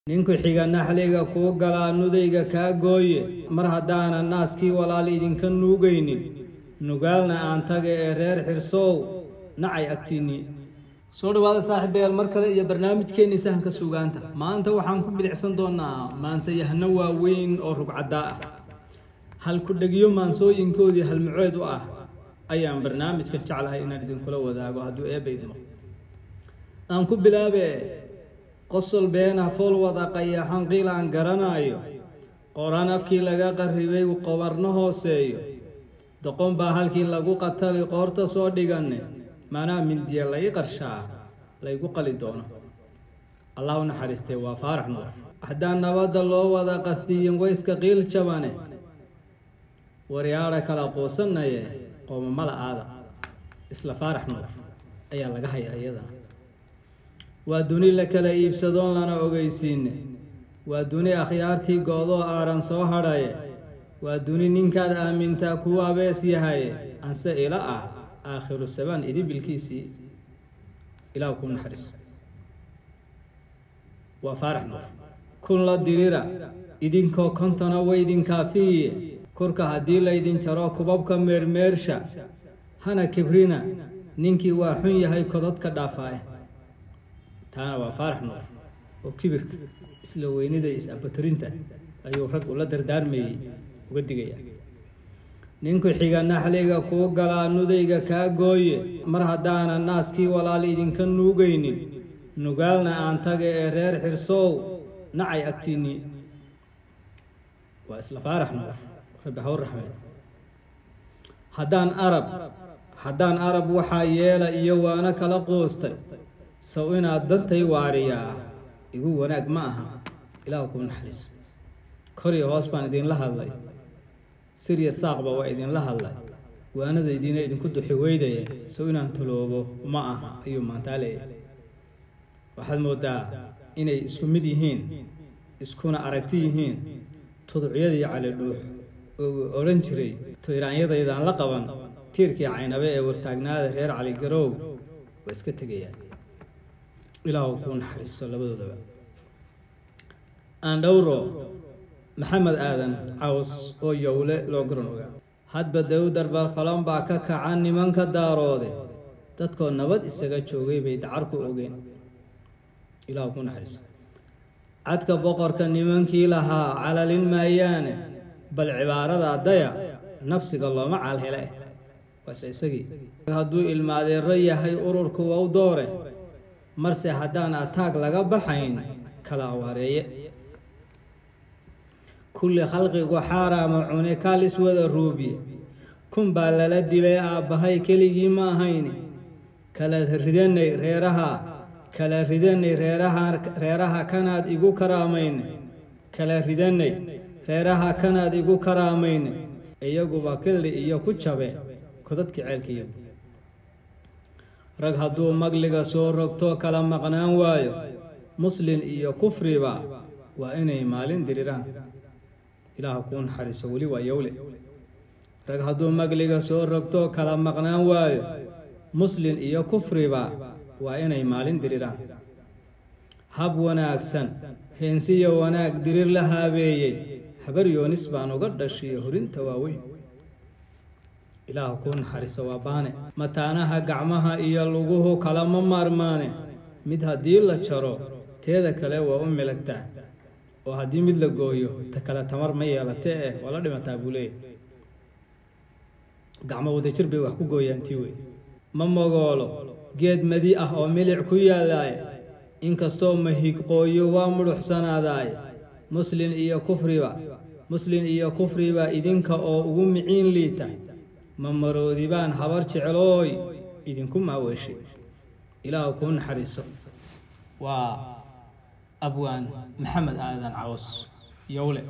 ninku xiga naxliga kuu galaa nudayga kaa gooye mar haddaanan naaskii walaal idinka nuugaynin nugaalna aan taga ee reer xirsow nacay agtiinnii soo dhawaada saaxiibayaal mar kale iyo barnaamijkeennii sahanka suugaanta maanta waxaan ku bilicsan doonaa maansayahno waaweyn oo rugcaddaa ah halku-dhegyo maansooyinkoodii halmuceed u ah ayaan barnaamijkan jeclahay inaan idinkula wadaago hadduu eebba idmo aan ku bilaabe qosol beena fool wada qayaxan qiil aan garanaayo qoraan afkii laga qarribay qobarno hooseeyo doqon baa halkii lagu qatali qoorta soo dhiganne manaa mindiya lai qarshaa laygu qali doono allah u naxariistee waa faarax nuur haddaan nabadda loo wada qasdiyin wayska qiil jabane waryaadha kala quusanaye qoomamala aada isla faarax nuur ayaa laga hayaa iyadana waa duni la kala iibsadoon lana ogeysiine waa duni akhyaartii goodoo aaran soo hadhaye waa duni ninkaad aamintaa kuu abees yahaye anse ila ah aakhiru sabaan idibilkiisii ilaah kuu naxariiso waa faarax nuur kun la dirira idinkoo kontona weydinkaafiye korka haddii laydin jaro kubabka meermeersha hana kibrina ninkii waa xun yahay kodadka dhaafaae taana waa faarax nuur oo kibirka isla weynida is-abatorinta ayuu rag ula dardaarmayey uga digaya ninku xiga naxliga kuu galaa nudayga kaa gooye mar haddaanan naaskii walaal idinka nuugaynin nugaalna aan taga ee reer xirsow nacay agtiinnii waa isla faarax nuur rabbi haw raxmee haddaan arab haddaan arab waxaa yeela iyo waana kala qoostay sow inaad dantay waariyaa igu wanaag ma aha ilaah kuu naxariiso koriyo hoos baan idinla hadlay sirya saaqba waa idinla hadlay waanadaydiina idinku duxi weydaye sow inaan taloobo ma aha ayuu maantaa leeyahay waxaad mooddaa inay isku mid yihiin iskuna aragti yihiin tuducyadii cali dhuux oo uu odhan jiray tiraanyadaydaan la qaban tiirkii caynabe ee wartaagnaada reer cali garow waa iska tegayaan ilaahu kuu naxariiso labadoodaba aandhowro maxamed aadan caws oo yowle loo garan ogaa hadba dawdar balfalan baa ka kaca nimanka daaroode dadkoo nabad isaga joogay bay dacarku ogeen ilaahu kuu naxariiso cadka boqorka nimankii lahaa calalin maayaane bal cibaarada daya nafsiga looma caalhele waase isagii hadduu ilmaadeero yahay ururku wow doore marse haddaan ataag laga baxayn kala awaareeye kulli khalqigu xaaraama cune kaalis wada ruubiye kun baa lala dilay aabbahay keligii ma ahayne kala ridanay reeraha kala ridanay reeraha reeraha kanaad igu karaamayne kala ridanay reeraha kanaad igu karaamayne iyaguba killi iyo ku jabe kodadkii ceelkiiyagu rag hadduu magliga soo rogto kala maqnaan waayo muslin iyo kufriba waa inay maalin diriraan ilaaha kuu naxariiso weli waa yowle rag hadduu magliga soo rogto kala maqnaan waayo muslin iyo kufriba waa inay maalin diriraan hab wanaagsan heensiyo wanaag dirir la haabeeyey habar yoonis baan uga dhashiyo horinta waaweyn ilaaha kuu naxariiso waa baane mataanaha gacmaha iyo luguhu kalama maarmaane mid haddii la jaro teeda kale waa u milagtaa oo haddii mid la gooyo ta kale tamar ma yeelate eh waa la dhimataa buu leeyahy gacmo wadajir bay wax ku gooyaan tii wey ma mogoolo geed madi ah oo milic ku yaallaaye inkastoo mahigqooyo waa mudhuxsanaadaaye muslin iyo kufriba muslin iyo kufriba idinka oo ugu miciin liita ma maroodibaan habar jeclooy idinku maaweeshay ilaahu kuu naxariiso waa abwaan maxamed aadan caws yowle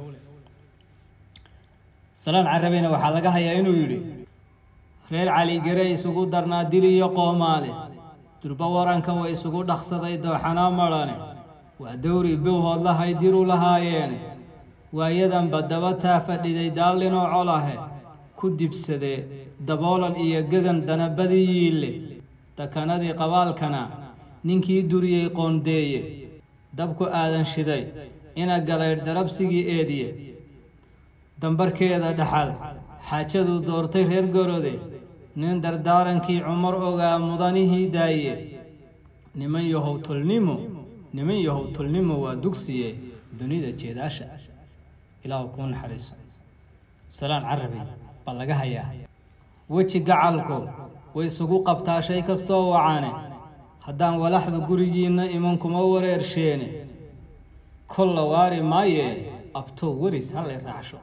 salaan carabeyna waxaa laga hayaa inuu yidhi reer caligare isugu darnaa dil iyo qoomaale durba waranka way isugu dhaqsaday dooxanaa madhane waa dowri bowhood lahay diru lahaayeene waayadanba daba taa fadhiday daallinoo colahe ku dibsadee daboolan iyo gegan danabadii yiille dakanadii qabaalkana ninkii duriyey qoondeeye dabku aadan shiday ina galaydh darabsigii eediye dambarkeeda dhaxal xaajaduu doortay reer gorode nin dardaarankii cumar ogaa mudanihii daaye niman yahow tulnimo niman yahow tulnimo waa dugsiye dunida jeedaasha ilaahu kuu naxariiso salaan carabi baa laga hayaa weji gacalku way isugu qabtaa shay kastoo wacane haddaan walaxda gurigiinna iman kuma wareersheene kolla waari maayee abtow weris hallay raacsho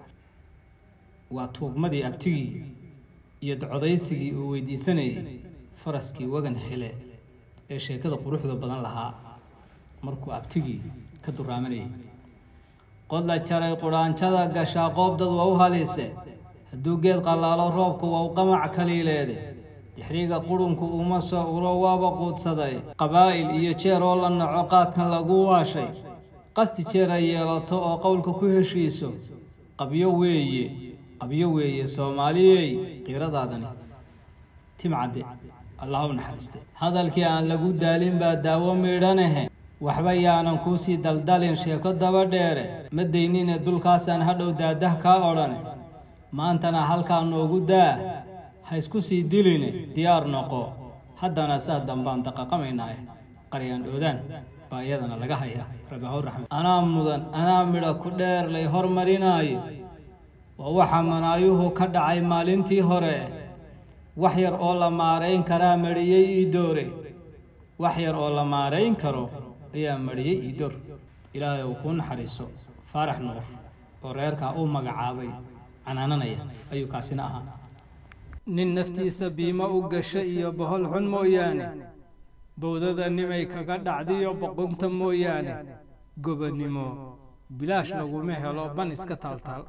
waa tuugmadii abtigii iyo docodaysigii uu weydiisanayay faraskii wagan hele ee sheekada quruxda badan lahaa markuu abtigii ka duraamanayay qodla jaray qudhaanjada gashaa qoob dad waa u halise hadduu geed qallaalo roobku waa u qamac kaliileede dixriga qurunku uma soo ulo waaba quudsaday qabaa'il iyo jeer oo la naco qaadkan lagu waashay qasti jeer ay yeelato oo qowlka ku heshiiso qabyo weeye qabyo weeye soomaaliyey qiiradaadani timcadde allah u naxariiste hadalkii aan lagu daalin baa daawo miidhanahe waxba yaanan kuusii daldalin sheeko daba dheere ma daynine dulkaasaan hadhow daadah kaa odhane maantana halkaa noogu daa ha isku sii diline diyaar noqo haddana saa dambaan daqaqamaynaaye qaryaan dhoodaan baa iyadana laga hayaa rabihaw raxmed anaa mudan anaa midha ku dheer lay hormarinaayo waa waxa manaayuhu ka dhacay maalintii hore wax yar oo la maarayn karaa mariyey ii doore wax yar oo la maarayn karo ayaa mariyey ii door ilaahay uu kuu naxariiso faarax nuur oo reerkaa uu magacaabay canaananaya ayuu kaasina ahaa nin naftiisa biimo u gasha iyo bohol xun mooyaane bowdada nimay kaga dhacdiyo boqunta mooyaane gobonnimo bilaash laguma helo ban iska taaltaal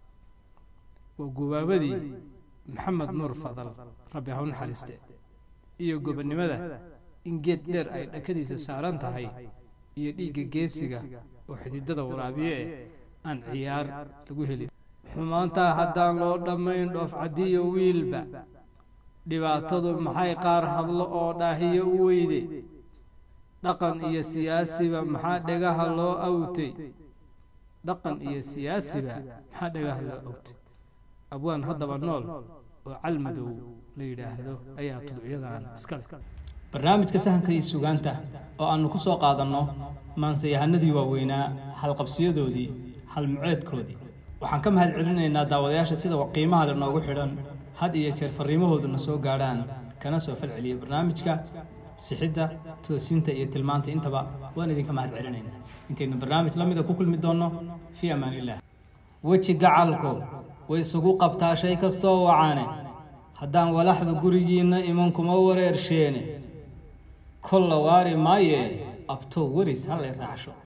waa gubaabadii maxamed nuur fadal rabbi ha u naxariiste iyo gobonnimada in geed dheer ay dhakadiisa saaran tahay iyo dhiigga geesiga oo xididada waraabiye eh aan ciyaar lagu helin xumaantaa haddaan loo dhammayn dhoof caddiyo wiilba dhibaatadu maxay qaar hadlo oo dhaahiyo u weyde dhaqan iyo siyaasiba maxaa dhegaha loo awtay dhaqan iyo siyaasiba maxaa dhegaha loo awtay abwaan haddaba nool oo calmadow la yidhaahdo ayaa tudcyadan iskale barnaamijka sahanka iyo sugaanta oo aannu ku soo qaadanno maansayahanadii waaweynaa halqabsiyadoodii halmuceedkoodii waxaan ka mahad celinaynaa daawadayaasha sida qiimaha le noogu xidhan had iyo jeer farriimahooduna soo gaadhaan kana soo falceliya barnaamijka sixidda toosinta iyo tilmaanta intaba waan idinka mahad celinaynaa intaynu barnaamij la mida ku kulmi doonno fii amaan illah weji gacalku way isugu qabtaa shay kastoo wacane haddaan walaxda gurigiinna iman kuma wareersheene kolla waari maayee abtow weris hallay raacsho